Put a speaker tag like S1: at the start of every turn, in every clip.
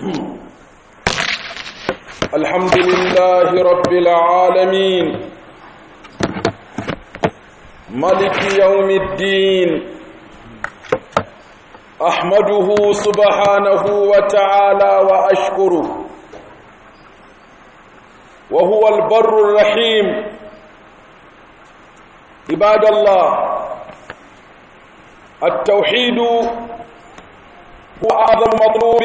S1: الحمد لله رب العالمين ملك يوم الدين أحمده سبحانه وتعالى وأشكره وهو البر الرحيم عباد الله التوحيد هو أعظم مطلوب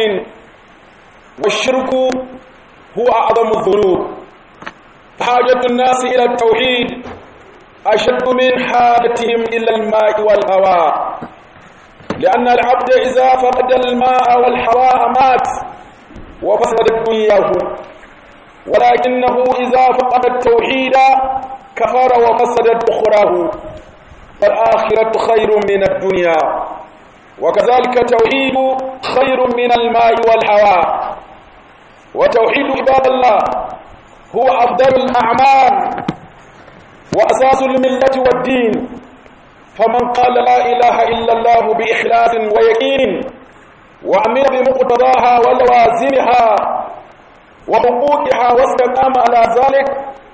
S1: والشرك هو أعظم الذنوب حاجة الناس إلى التوحيد أشد من حاجتهم إلى الماء والهواء لأن العبد إذا فقد الماء والهواء مات وفسدت دنياه ولكنه إذا فقد التوحيد كفر وفسدت أخراه فالآخرة خير من الدنيا وكذلك التوحيد خير من الماء والهواء وتوحيد عباد الله هو أفضل الأعمال وأساس الملة والدين فمن قال لا إله إلا الله بإخلاص ويقين وعمل بمقتضاها ولوازمها وحقوقها واستقام على ذلك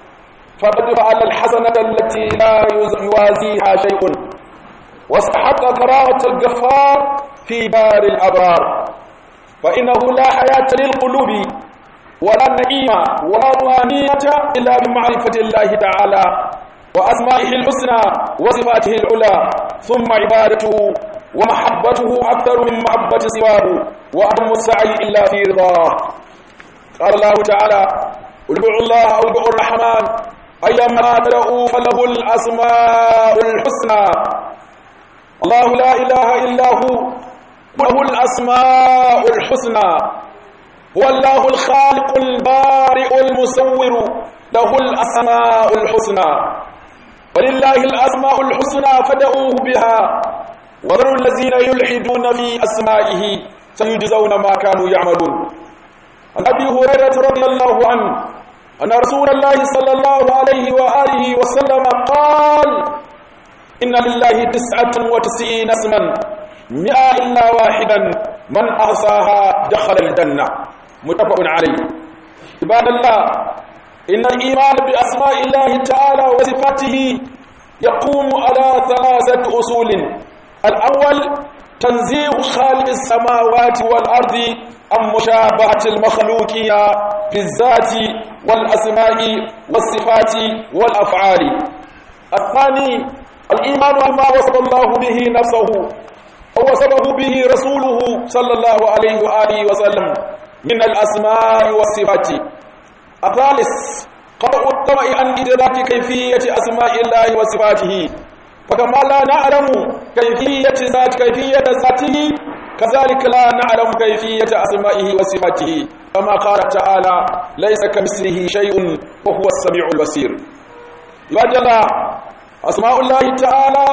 S1: فقد فعل الحسنة التي لا يوازيها شيء واستحق كراهة الغفار في دار الأبرار فإنه لا حياة للقلوب ولا نعيمة ولا روحانية إلا بمعرفة الله تعالى وأسمائه الحسنى وصفاته العلى ثم عبادته ومحبته أكثر من محبة سواه وأهم السعي إلا في رضاه قال الله تعالى ادعوا الله أو ادعوا الرحمن أيما تدعوا فله الأسماء الحسنى الله لا إله إلا هو له الأسماء الحسنى هو الله الخالق البارئ المصور له الأسماء الحسنى ولله الأسماء الحسنى فدعوه بها وذروا الذين يلحدون في أسمائه سيجزون ما كانوا يعملون عن أبي هريرة رضي الله عنه أن رسول الله صلى الله عليه وآله وسلم قال إن لله تسعة وتسعين اسما مئة إلا واحدا من أحصاها دخل الجنة متفق عليه عباد الله إن الإيمان بأسماء الله تعالى وصفاته يقوم على ثلاثة أصول الأول تنزيه خالق السماوات والأرض عن مشابهة المخلوقين في الذات والأسماء والصفات والأفعال الثاني الإيمان بما وصف الله به نفسه ووصفه به رسوله صلى الله عليه وآله وسلم من الأسماء والصفات الثالث قطع الطمع عن إدراك كيفية أسماء الله وصفاته فكما لا نعلم كيفية ذات كيفية ذاته كذلك لا نعلم كيفية أسمائه وصفاته كما قال تعالى ليس كمثله شيء وهو السميع البصير عباد الله أسماء الله تعالى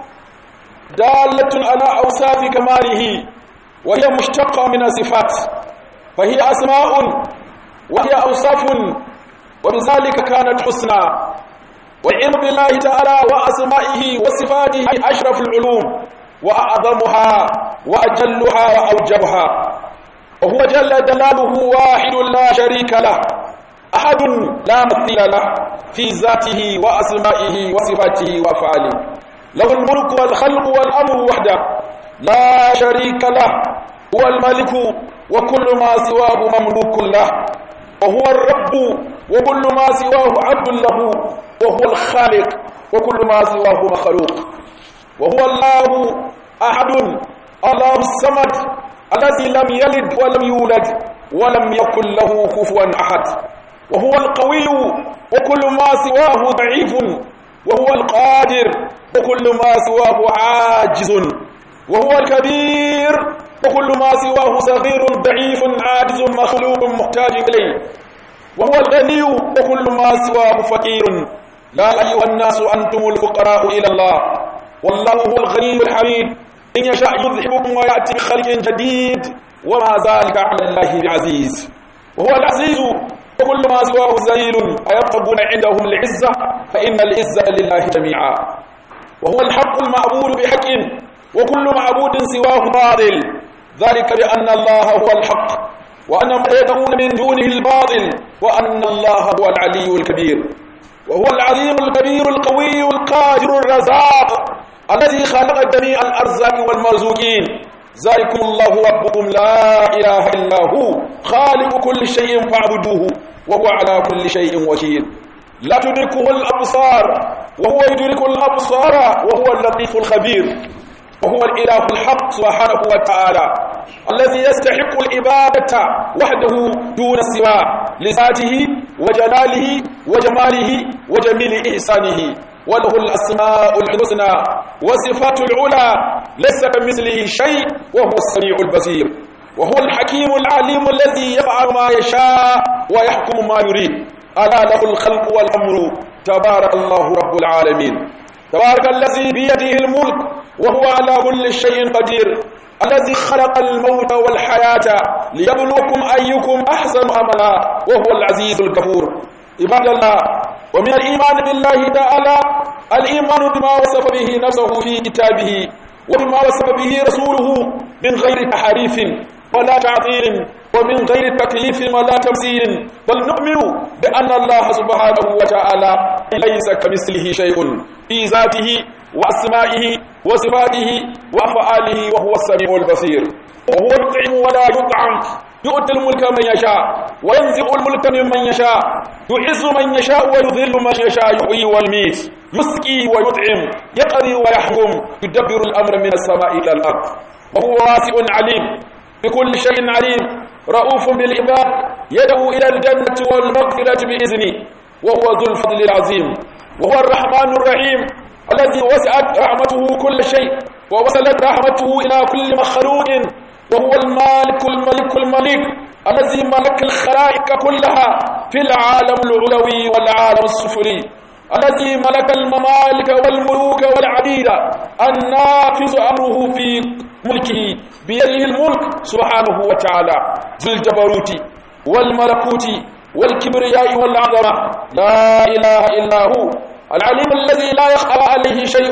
S1: دالة على أوصاف كماله وهي مشتقة من الصفات فهي أسماء وهي أوصاف وبذلك كانت حسنى والعلم بالله تعالى وأسمائه وصفاته أشرف العلوم وأعظمها وأجلها وأوجبها وهو جل جلاله واحد لا شريك له أحد لا مثيل له في ذاته وأسمائه وصفاته وأفعاله له الملك والخلق والأمر وحده لا شريك له هو الملك وكل ما سواه مملوك له وهو الرب وكل ما سواه عبد له وهو الخالق وكل ما سواه مخلوق وهو الله أحد الله الصمد الذي لم يلد ولم يولد ولم يكن له كفوا أحد وهو القوي وكل ما سواه ضعيف وهو القادر وكل ما سواه عاجز وهو الكبير وكل ما سواه صغير ضعيف عاجز مخلوق محتاج إليه وهو الغني وكل ما سواه فقير لا أيها الناس أنتم الفقراء إلى الله والله هو الغني الحميد إن يشاء يذهبكم ويأتي بخلق جديد وما ذلك على الله بعزيز وهو العزيز وكل ما سواه ذليل أيبتغون عندهم العزة فإن العزة لله جميعا وهو الحق المعبود بحق وكل معبود سواه باطل ذلك بأن الله هو الحق وأن ما يدعون من دونه الباطل وأن الله هو العلي الكبير وهو العظيم الكبير القوي القادر الرزاق الذي خلق جميع الأرزاق والمرزوقين ذلكم الله ربكم لا إله إلا هو خالق كل شيء فاعبدوه وهو على كل شيء وكيل لا تدركه الأبصار وهو يدرك الأبصار وهو اللطيف الخبير وهو الإله الحق سبحانه وتعالى الذي يستحق العبادة وحده دون سواه لذاته وجلاله وجماله وجميل إحسانه وله الأسماء الحسنى وصفات العلى ليس كمثله شيء وهو السميع البصير وهو الحكيم العليم الذي يفعل ما يشاء ويحكم ما يريد ألا له الخلق والأمر تبارك الله رب العالمين تبارك الذي بيده الملك وهو على كل شيء قدير الذي خلق الموت والحياة ليبلوكم أيكم أحسن عملا وهو العزيز الغفور عباد الله ومن الإيمان بالله تعالى الإيمان بما وصف به نفسه في كتابه وبما وصف به رسوله من غير تحريف ولا تعطيل ومن غير تكليف ولا تمثيل بل نؤمن بأن الله سبحانه وتعالى ليس كمثله شيء في ذاته وأسمائه وصفاته وأفعاله وهو السميع البصير وهو يطعم ولا يطعم يؤتي الملك من يشاء وينزع الملك ممن يشاء يعز من يشاء ويذل من يشاء يحيي ويميت يسقي ويطعم يقضي ويحكم يدبر الأمر من السماء إلى الأرض وهو واسع عليم بكل شيء عليم رؤوف بالعباد يدعو إلى الجنة والمغفرة بإذنه وهو ذو الفضل العظيم وهو الرحمن الرحيم الذي وسعت رحمته كل شيء ووصلت رحمته إلى كل مخلوق وهو المالك الملك الملك الذي ملك الخلائق كلها في العالم العلوي والعالم السفلي الذي ملك الممالك والملوك والعبيد النافذ أمره في ملكه بيده الملك سبحانه وتعالى ذو الجبروت والملكوت والكبرياء والعظمة لا إله إلا هو العليم الذي لا يخفى عليه شيء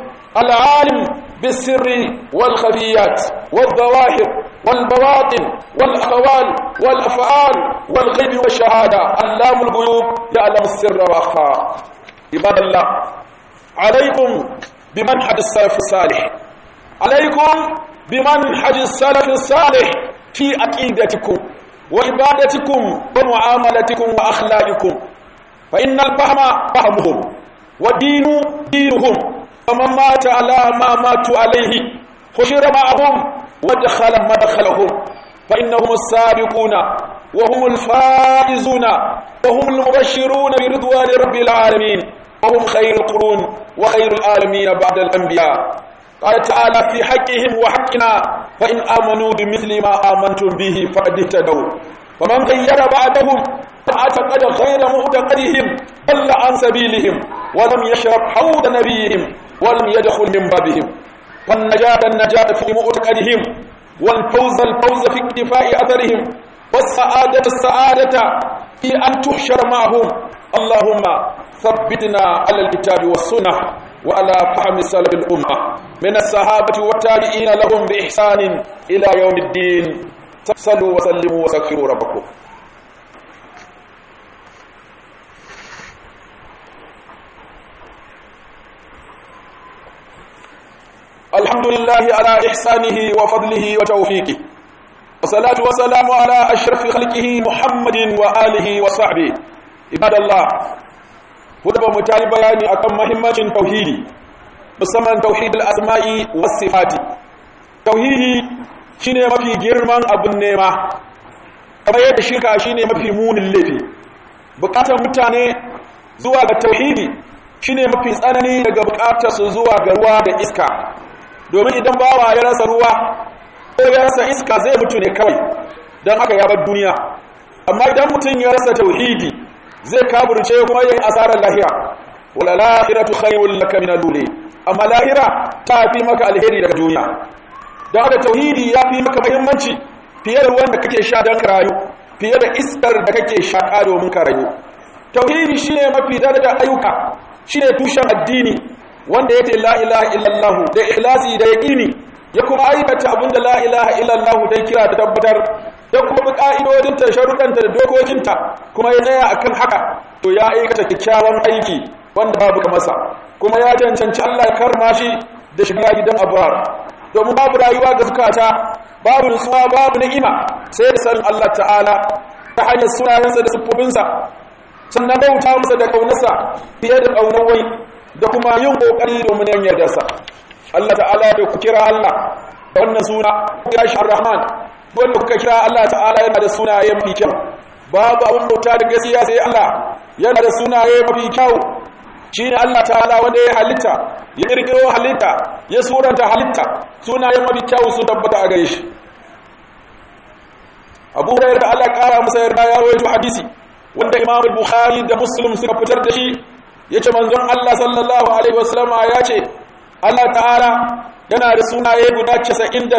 S1: العالم بالسر والخفيات والظواهر والبواطن والأقوال والأفعال والغيب والشهادة علام الغيوب يعلم السر وأخفى عباد الله عليكم بمنهج السلف الصالح عليكم بمنهج السلف الصالح في عقيدتكم وعبادتكم ومعاملتكم وأخلاقكم فإن الفهم فهمهم والدين دينهم فمن مات على ما ماتوا عليه حشر معهم ودخل مدخلهم فإنهم السابقون وهم الفائزون وهم المبشرون برضوان رب العالمين وهم خير القرون وخير العالمين بعد الأنبياء قال تعالى في حقهم وحقنا فإن آمنوا بمثل ما آمنتم به فقد اهتدوا ومن غير بعدهم فاعتقد غير معتقدهم ضل عن سبيلهم ولم يشرب حوض نبيهم ولم يدخل من بابهم والنجاة النجاة في معتقدهم والفوز الفوز في اكتفاء أثرهم والسعادة السعادة في أن تحشر معهم اللهم ثبتنا على الكتاب والسنة وعلى فهم سلف الأمة من الصحابة والتابعين لهم بإحسان إلى يوم الدين صلوا وسلموا وسكروا ربكم الحمد لله على إحسانه وفضله وتوفيقه والصلاة والسلام على أشرف خلقه محمد وآله وصحبه عباد الله wadda mu tayi bayani akan mahimmancin tauhidi musamman tauhidul asma'i was sifati tauhidi shine mafi girman abun nema kamar yadda shirka shine mafi munin laifi bukatar mutane zuwa ga tauhidi shine mafi tsanani daga bukatar su zuwa ga ruwa da iska domin idan bawa ya rasa ruwa ko ya rasa iska zai mutu ne kawai don haka ya bar duniya amma idan mutum ya rasa tauhidi zai kaburce kuma yin asarar lahira wala lahiratu khayrun laka min al amma lahira ta fi maka alheri daga duniya don haka tauhidi ya fi maka muhimmanci fiye da ruwan da kake sha don ka rayu fiye da iskar da kake shaƙa domin ka rayu tauhidi shine mafi darajar ayyuka shine tushen addini wanda yake la ilaha illallah da ikhlasi da yaqini ya kuma aikata abinda la ilaha illallah dai kira da tabbatar da kuma bi ka'idodinta sharuɗanta da dokokinta kuma ya tsaya akan haka to ya aikata kyakkyawan aiki wanda babu ga masa kuma ya cancanci Allah ya karma shi da shiga gidan abuwar domin babu rayuwa ga zukata babu nutsuwa babu ni'ima sai da sanin Allah ta'ala ta hanyar sunayensa da siffofinsa sannan bauta masa da kaunarsa fiye da kaunar wai da kuma yin kokari domin yan yardarsa Allah ta'ala da ku kira Allah da wannan suna ku kira shi Ar-Rahman wanda kuka kira Allah ta'ala yana da sunaye mafi kyau babu abin bauta da gaskiya sai Allah yana da sunaye mafi kyau shine Allah ta'ala wanda ya halitta ya kirkiro halitta ya suranta halitta sunaye mafi kyau su tabbata a gare shi Abu Hurairah da Allah kara masa yarda ya rawaito hadisi wanda Imam Bukhari da Muslim suka fitar da shi yace manzon Allah sallallahu alaihi wasallam ya ce Allah ta'ala yana da sunaye guda 99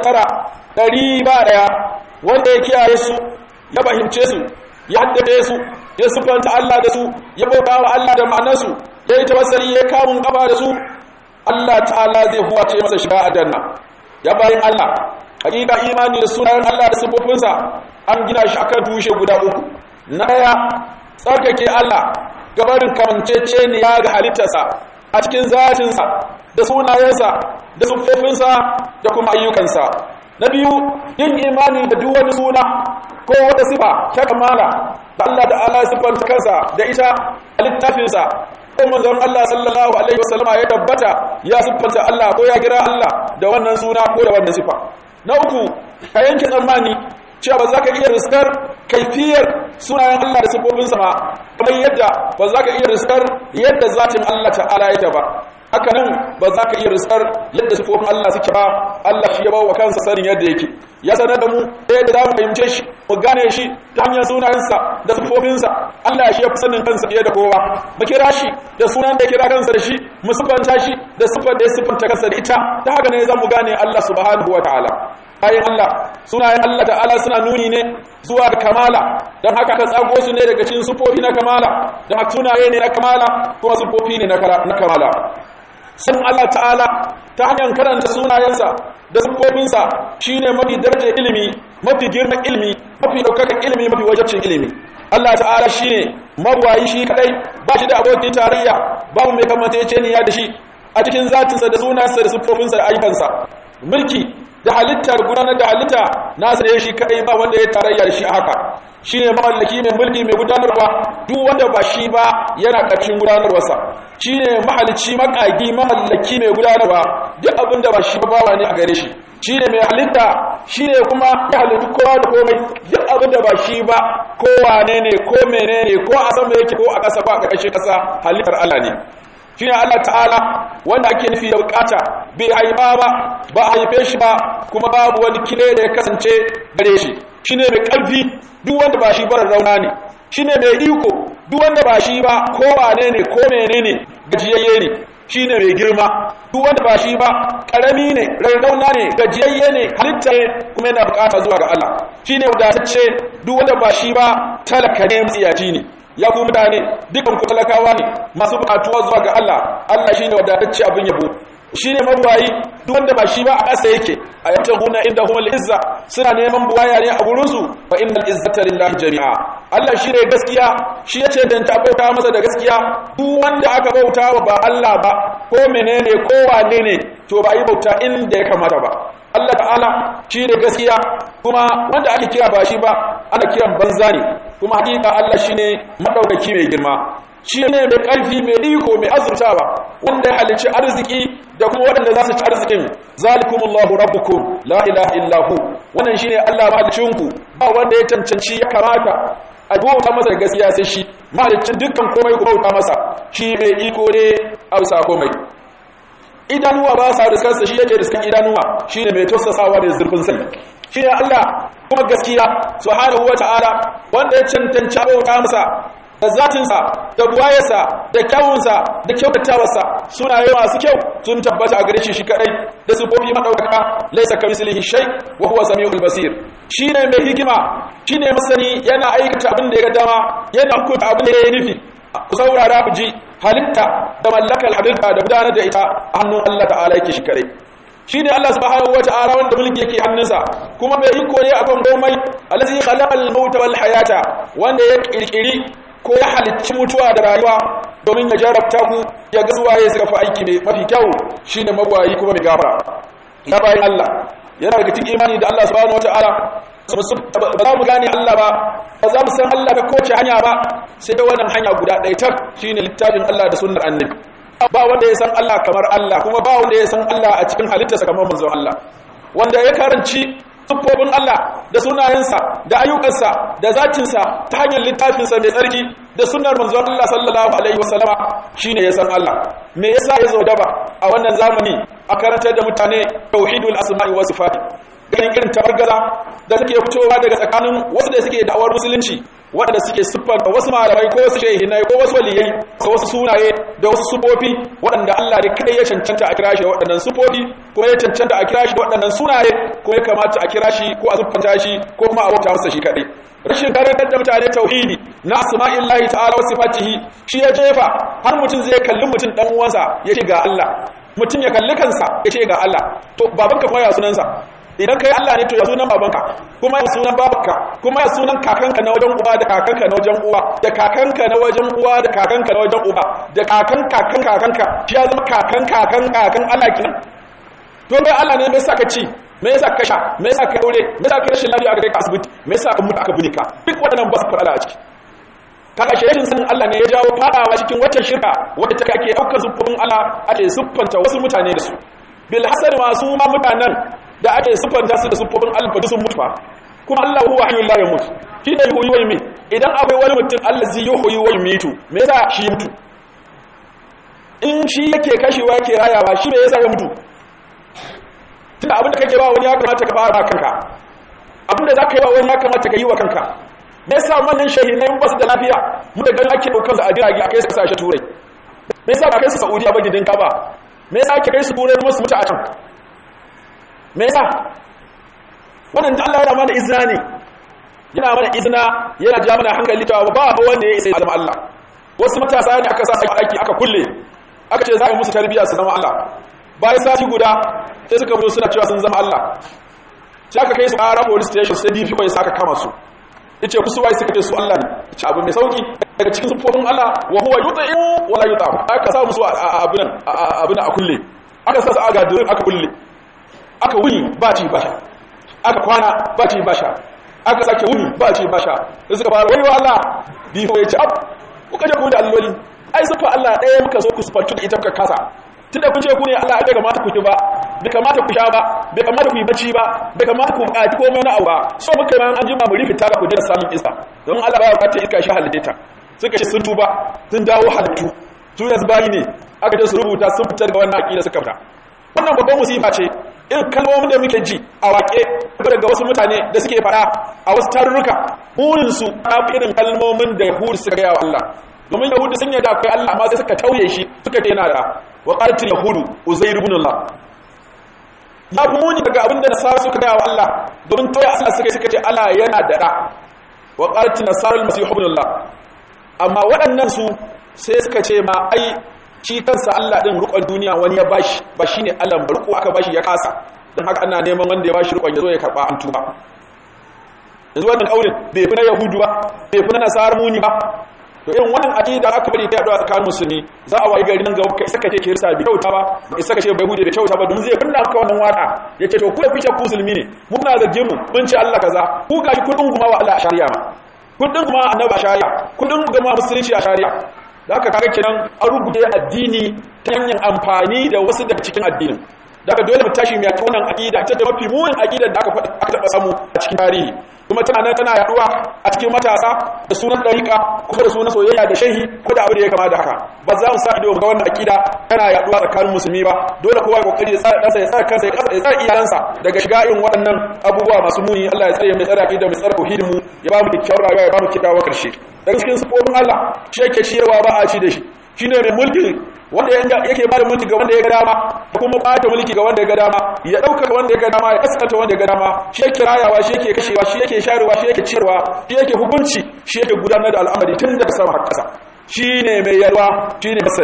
S1: ɗari ba ɗaya wanda ya kiyaye su ya fahimce su ya haddace su ya sufanta Allah da su ya bauta wa Allah da ma'anarsu ya yi tawassali ya kamun kafa da su Allah ta'ala zai huwace masa shiga a danna ya bayin Allah hakika imani da sunayen Allah da sifofinsa an gina shi akan tushe guda uku na ɗaya tsarkake Allah gabarin kamanceceniya ga halittarsa a cikin zatinsa da sunayensa da siffofinsa da kuma ayyukansa na biyu yin imani da duk wani suna ko wata sifa ta kamala da Allah da Allah siffanta kansa da ita a littafinsa ko manzon Allah sallallahu alaihi wasallama ya tabbata ya siffanta Allah ko ya kira Allah da wannan suna ko da wannan sifa na uku ka yanke tsammani cewa ba za ka iya riskar kaifiyar sunayen Allah da siffofinsa ba kamar yadda ba za ka iya riskar yadda zatin Allah ta'ala yake ba haka nan ba za ka iya riskar yadda sifofin Allah suke ba Allah shi ya bawa kansa sanin yadda yake ya sanar da mu yadda za mu fahimce shi mu gane shi ta hanyar sunayensa da sifofinsa Allah shi ya fi sanin kansa fiye da kowa mu kira shi da sunan da ya kira kansa da shi mu sifanta shi da sifar da ya sifanta kansa da ita ta haka ne za mu gane Allah subhanahu wa ta'ala bayan Allah sunayen Allah ta'ala suna nuni ne zuwa ga kamala don haka ka tsago su ne daga cikin sufofi na kamala don haka sunaye ne na kamala kuma sufofi ne na kamala sun Allah ta'ala ta hanyar karanta sunayensa da sufofinsa shi ne mafi darajar ilimi mafi girman ilimi mafi ɗaukakan ilimi mafi wajabcin ilimi Allah ta'ala shi ne mabuwayi shi kadai ba shi da abokin tarayya babu mai kamantaceniya da shi a cikin zatinsa da sunansa da sufofinsa da ayyukansa mulki da halittar gudanar da halitta nasa ne shi kadai ba wanda ya tarayya da shi a haka shi ne mamallaki mai mulki mai gudanarwa duk wanda ba shi ba yana ƙarshen gudanarwarsa shi ne mahalicci makagi mamallaki mai gudanarwa duk abin da ba shi ba bawa ne a gare shi shi ne mai halitta shi ne kuma ya halittu kowa da komai duk abin da ba shi ba kowane ne ko menene ko a sama yake ko a ƙasa ko a ƙarƙashin ƙasa halittar Allah ne shi ne Allah ta'ala wanda ake nufi da bukata bai haifa ba ba a haife shi ba kuma babu wani kile da ya kasance gare shi shi ne mai ƙarfi duk wanda ba shi ba rauna ne shi ne mai iko duk wanda ba shi ba ko wane ne ko mene ne gajiyayye ne shi ne mai girma duk wanda ba shi ba ƙarami ne rarrauna ne gajiyayye ne halitta ne kuma yana bukata zuwa ga Allah shi ne wadatacce duk wanda ba shi ba talaka ne tsiyaci ne ya ku mutane dukan ku talakawa ne masu bukatuwa zuwa ga Allah Allah shine wadatacce abin yabo shine mabuwayi duk wanda ba shi ba a ƙasa yake a yanta huna inda humul izza suna neman buwaya ne a gurin su fa innal izzata lillahi jami'a Allah shine gaskiya shi yace dan ta bauta masa da gaskiya duk wanda aka bauta wa ba Allah ba ko menene ko wane ne to ba yi bauta inda ya kamata ba Allah ta'ala shi ne gaskiya kuma wanda ake kira ba shi ba ana kiran banza ne kuma hakika Allah shi ne maɗaukaki mai girma shi ne mai ƙarfi mai iko mai azurtawa wanda ya halicci arziki da kuma waɗanda za su ci arzikin zalikumullahu rabbukum la ilaha illahu wannan shine Allah mahalicinku ba wanda ya cancanci ya kamata a bauta masa da gaskiya sai shi mahalicin dukkan komai ku bauta masa shi mai iko ne a bisa komai idanuwa ba sa riskarsa shi yake riskan idanuwa shi ne mai tausasawa da zurfin sani shi ne Allah kuma gaskiya subhanahu wa ta'ala wanda ya cancanci bauta masa da zatinsa da buwayarsa da kyawunsa da kyautatawarsa sunaye masu kyau sun tabbata a gare shi shi kadai da sufofi madaukaka laisa kamislihi shay wa huwa samiul basir shine mai hikima shine masani yana aikata abin da ya ga dama yana hukunta abin da ya nufi ku saurara ku ji halitta da mallakar halitta da gudanar da ita a hannun Allah ta'ala yake shi kare shine Allah subhanahu wata'ala wanda mulki yake hannunsa kuma mai iko ne akan komai allazi khalaqal mauta wal hayata wanda ya kirkiri ko ya halicci mutuwa da rayuwa domin ya jarabta ku ya ga suwaye suka fi aiki mai mafi kyau shine magwayi kuma mai gafara ya bayan Allah yana daga cikin imani da Allah subhanahu wata'ala ba za mu gane Allah ba ba za mu san Allah ta kowace hanya ba sai da wannan hanya guda ɗaya tak shine littafin Allah da sunnar annabi ba wanda ya san Allah kamar Allah kuma ba wanda ya san Allah a cikin halittarsa kamar manzon Allah wanda ya karanci siffofin Allah da sunayensa da ayyukansa da zatinsa ta hanyar littafinsa mai tsarki da sunnar manzon Allah sallallahu alaihi wasallama shine ya san Allah me yasa ya zo daba a wannan zamani a karantar da mutane tauhidul asma'i was sifat ganin irin tabargaza da suke fitowa daga tsakanin wasu da suke da'awar musulunci waɗanda suke siffar da wasu malamai ko wasu shehinai ko wasu waliyai ko wasu sunaye da wasu sufofi waɗanda Allah ne kai ya cancanta a kira shi da waɗannan sufofi ko ya cancanta a kira shi da waɗannan sunaye ko ya kamata a kira shi ko a siffanta shi ko kuma a bauta masa shi kaɗai rashin karantar da mutane tauhidi na asma'illahi ta'ala wa sifatihi shi ya jefa har mutum zai kalli mutum dan uwansa ya ce ga Allah mutum ya kalli kansa ya ce ga Allah to babanka kuma ya sunansa idan kai Allah ne to ya sunan babanka kuma ya sunan babanka kuma ya sunan kakanka na wajen uba da kakanka na wajen uwa da kakanka na wajen uwa da kakanka na wajen uba da kakan kakan kakanka shi ya zama kakan kakan kakan Allah kenan to bai Allah ne me yasa ka ci me yasa ka sha me yasa ka aure me yasa ka rashin lafiya aka kai ka asibiti me yasa ka mutu aka bune ka duk waɗannan ba su fara a ciki kaga shirin sanin Allah ne ya jawo fadawa cikin waccan shirka wadda take ake daukar zubin Allah ake siffanta wasu mutane da su bil hasad masu ma mutanen da ake siffanta su da siffofin Allah fa sun mutu fa kuma Allah huwa hayyul la yamut shi ne yuhyi wa yumit idan akwai wani mutum Allah zai yuhyi wa yumitu me yasa shi mutu in shi yake kashewa yake rayawa shi me yasa ya mutu tunda abin da kake ba wani ya kamata ka fara kanka abin da zaka yi ba wani ya kamata ka yi wa kanka me yasa wannan shahidai ba su da lafiya mu da ganin ake daukar su a jirage a kai su kasashe turai me yasa ba kai su saudiya ba gidin kaba me yasa ake kai su turai kuma su mutu a can me yasa wannan da Allah ya mana izina ne yana mana izina yana ja mana hankali cewa ba ba wanda ya isa ya zama Allah wasu matasa ne aka sa su aiki aka kulle aka ce za a yi musu tarbiyya su zama Allah bayan sati guda sai suka fito suna cewa sun zama Allah sai aka kai su ƙara police station sai DPO ya saka kama su yace ku suwaye suka ce su Allah ne yace abu mai sauki daga cikin sufofin Allah wa huwa yut'im wala yut'am aka sa musu abin abin a kulle aka sa su aga durin aka kulle aka wuni ba ci ba sha aka kwana ba ci ba sha aka sake wuni ba ci ba sha sai suka fara wani Allah DPO yace ab kuka je ku da alloli ai sufa Allah ɗaya muka so ku sufantu da ita kuka kasa tunda kun ce ku ne Allah ya kamata ku ki ba bai kamata ku sha ba bai kamata ku yi bacci ba bai kamata ku buƙaci komai na abu ba so muka yi an jima mu rikita ba ku da samun iska don Allah ba ya buƙatar iska shi halitta ta suka ce sun tuba sun dawo halittu su yanzu bayi ne aka ce su rubuta sun fitar da wannan aƙida suka fita wannan babban musifa ce irin kalmomin da muke ji a waƙe daga wasu mutane da suke faɗa a wasu tarurruka burinsu ta irin kalmomin da yahudu suka gaya wa Allah domin yahudu sun yada akwai Allah amma sai suka tauye shi suka ce yana da wa qalatil yahudu uzair ibn Allah ya fi muni daga abin da nasara suka gaya wa Allah domin tauye Allah suka suka ce Allah yana da da wa qalatil nasara al-masih ibn Allah amma waɗannan su sai suka ce ma ai shi kansa Allah din rukun duniya wani ya bashi ba shine Allah ba ruku aka bashi ya kasa dan haka ana neman wanda ya bashi rukun ya zo ya karba an tuba yanzu wannan kaurin bai fi na yahudu ba bai fi na nasarar muni ba to irin wannan aqida aka bari ta yaduwa tsakanin musulmi za a wayi gari nan gaba kai saka ce kirista bi kyauta ba bai saka ce bai hude bai kyauta ba don zai kunna maka wannan waka yace to ku da kuke ku musulmi ne mu kuna da jimu mun ce Allah kaza ku gashi kudin kuma wa Allah a shari'a ma kudin kuma annabi a shari'a kudin kuma musulunci a shari'a da aka kaga kenan an rubuta addini ta hanyar amfani da wasu daga cikin addinin daga dole mu tashi mai wannan aqida ita da mafi munin aqidar da aka aka taba samu a cikin tarihi kuma tana nan tana yaduwa a cikin matasa da sunan dariqa kuma da sunan soyayya da shehi ko da abu da ya kama da haka ba za mu sa ido ga wannan aqida tana yaduwa tsakanin musulmi ba dole kowa ya kokari ya tsara kansa ya tsara kansa ya tsara iyalansa daga shiga irin waɗannan abubuwa masu muni Allah ya tsare mu tsare aqida mu tsare tauhidin mu ya ba mu kyakkyawar rayuwa ya ba mu kyakkyawa karshe daga cikin sifofin Allah shi yake ciyarwa ba a ci da shi shine mai mulki wanda yake ba da mulki ga wanda ya ga dama da kuma bata mulki ga wanda ya ga dama ya dauka wanda ya ga dama ya kaskanta wanda ya ga dama shi yake rayawa shi yake kashewa shi yake sharewa shi yake ciyarwa shi yake hukunci shi yake gudanar da al'amari tun daga sama har ƙasa shine mai yalwa shine masani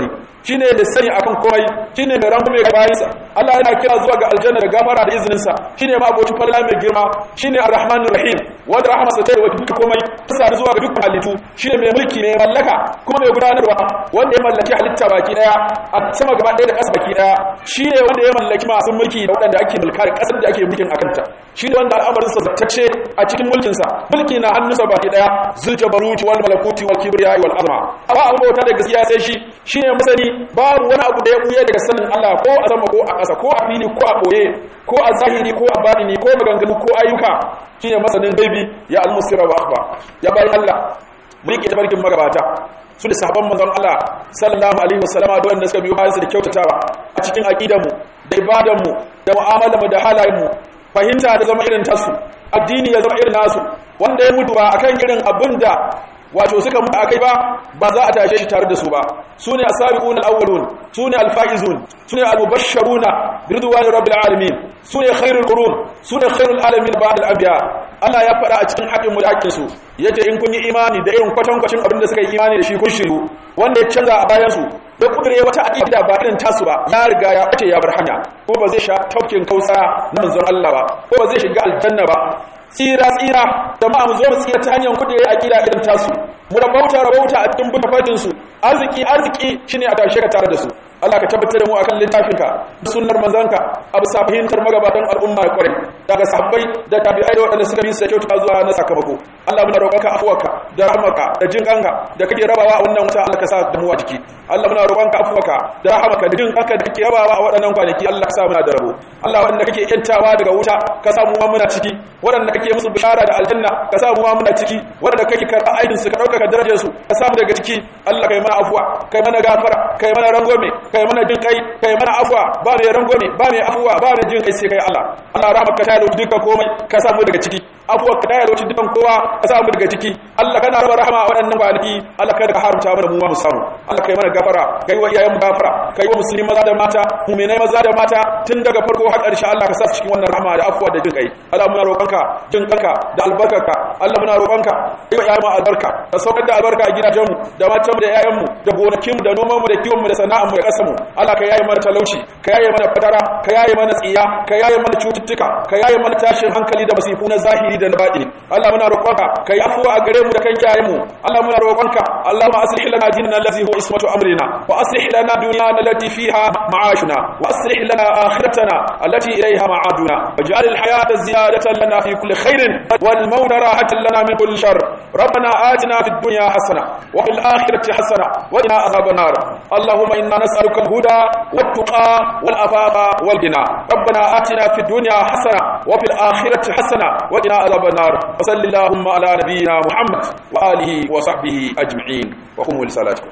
S1: shine da sani akan komai shine mai rangume ga bayinsa Allah yana kira zuwa ga aljanna da gafara da izinin sa shine ma abocin falala mai girma shine arrahmanir rahim wanda rahmarsa ta yi duka komai ta sadu zuwa ga dukkan halittu shine mai mulki mai mallaka kuma mai gudanarwa wanda ya mallaki halitta baki daya a sama gaba daya da ƙasa baki daya shine wanda ya mallaki masu mulki da waɗanda ake mulka da ƙasar da ake mulkin akanta shine wanda al'amarin sa zattacce a cikin mulkin sa mulki na hannunsa baki daya zuljabaruti wal malakuti wal kibriya wal azma ba abu bauta da gaskiya sai shi shine masani babu wani abu da ya buye daga sanin Allah ko a sama ko a ƙasa ko a fili ko a boye ko a zahiri ko a batini ko maganganu ko ayyuka shine masanin gaibi ya al-musira wa akhba ya bayan Allah mun ke tabarkin magabata su da sahabban manzon Allah sallallahu alaihi wasallama da wanda suka biyo bayan su da kyautatawa a cikin aqidanmu da ibadanmu da mu'amalarmu da halayenmu fahimta da zama irin tasu addini ya zama irin nasu wanda ya mutu ba akan irin abinda wato suka mutu akai ba ba za a tashe shi tare da su ba sune asabiquna alawwalun sune alfaizun sune almubashsharuna biridwani rabbil alamin sune khairul qurun sune khairul alamin ba'd al-anbiya Allah ya faɗa a cikin haƙin mu da haƙin su yace in kun yi imani da irin kwatankwacin abin da suka yi imani da shi kun shiru wanda ya canza a bayan su da kudure wata aqida ba irin tasu ba ya riga ya bace ya bar hanya ko ba zai sha taukin kausa na manzon Allah ba ko ba zai shiga aljanna ba tsira tsira jama'a mu zo mu tsira ta hanyar kudure aqida irin tasu mu rabauta rabauta a cikin butafatin su arziki arziki shine a tashe ka tare da su Allah ka tabbatar da mu akan littafinka da sunnar manzanka a bisa fahimtar magabatan al'umma ya kware daga sahabbai da tabi'ai da waɗanda suka bi su kyauta zuwa na sakamako Allah muna roƙonka afuwarka da rahmarka da jin kanka da kake rabawa a wannan wata Allah ka sa da mu a ciki Allah muna roƙonka afuwarka da rahmarka da jin kanka da kake rabawa a waɗannan kwanaki Allah ka sa muna da rabo Allah waɗanda kake yantawa daga wuta ka sa mu ma muna ciki waɗanda kake musu bishara da aljanna ka sa mu ma muna ciki waɗanda kake karɓa aidin su ka ɗaukaka darajar su ka sa mu daga ciki Allah kai mana afuwa kai mana gafara kai mana rangwame kai mana jin kai kai mana afwa ba mai rangwame ba mai afwa ba mai jin kai sai kai Allah Allah rahmaka ta yalo duka komai ka samu daga ciki afwa ka ta yalo dukan kowa ka samu daga ciki Allah kana raba rahama a waɗannan kwanaki Allah kada ka haramta mana mu ma mu samu Allah kai mana gafara kai wa iyayen mu gafara kai wa musulmi maza da mata mu'minai maza da mata tun daga farko har ƙarshe Allah ka sa su cikin wannan rahama da afwa da jin kai Allah muna roƙonka jin kanka da albarkarka Allah muna roƙonka kai wa iyayen mu albarka ka saukar da albarka a gidajenmu da matanmu da iyayenmu da gonakinmu da nomanmu da kiwonmu da sana'armu da ƙasarmu Allah ka yaye mana talauci ka yaye mana fatara ka yaye mana tsiya ka yaye mana cututtuka ka yaye mana tashin hankali da masifu na zahiri da na baɗini Allah muna roƙonka ka yi afuwa a gare mu da kan iyayenmu Allah muna roƙonka Allahumma aslih lana dinana allazi huwa ismatu amrina wa aslih lana dunyana allati fiha ma'ashuna wa aslih lana akhiratana allati ilayha ma'aduna waj'al al-hayata ziyadatan lana fi kulli khairin wal mawta rahatan lana min kulli shar ربنا آتنا في الدنيا حسنة وفي الآخرة حسنة وقنا عذاب النار اللهم إنا نسألك الهدى والتقى والعفاف والغنى ربنا آتنا في الدنيا حسنة وفي الآخرة حسنة وقنا عذاب النار وصل اللهم على نبينا محمد وآله وصحبه أجمعين وقوموا لصلاتكم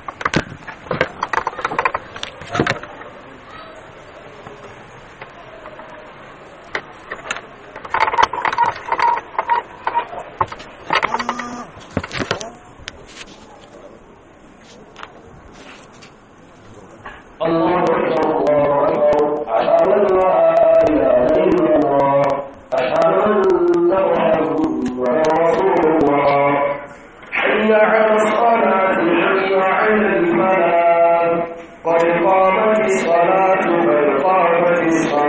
S2: الله أكبر الله أكبر أشهد أن لا إله إلا الله أشهد أن محمدا رسول الله حي على الصلاة حي على الفلاح قد قامت الصلاة قد قامت الصلاة